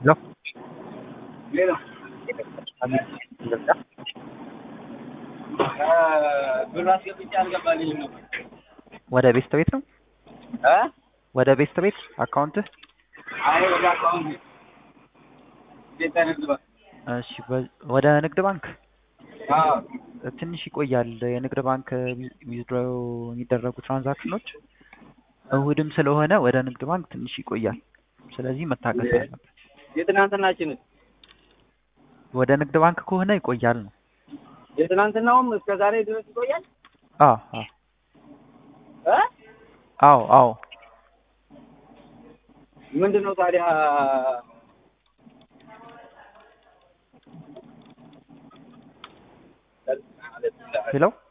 ሄሎ ሌላ ብር አስገብቼ አልገባልኝም ነበር። ወደ ቤስት ቤት ነው እ ወደ ቤስት ቤት አካውንትህ? አይ ወደ አካውንት ቤት ንግድ ባንክ እሺ በ- ወደ ንግድ ባንክ አዎ ትንሽ ይቆያል። የንግድ ባንክ ዊዝድሮ የሚደረጉ ትራንዛክሽኖች እሁድም ስለሆነ ወደ ንግድ ባንክ ትንሽ ይቆያል። ስለዚህ መታገስ አለበት። የትናንትናችንን ወደ ንግድ ባንክ ከሆነ ይቆያል ነው። የትናንትናውም እስከ ዛሬ ድረስ ይቆያል። አዎ አዎ እ አዎ አዎ ምንድን ነው ታዲያ ሄሎ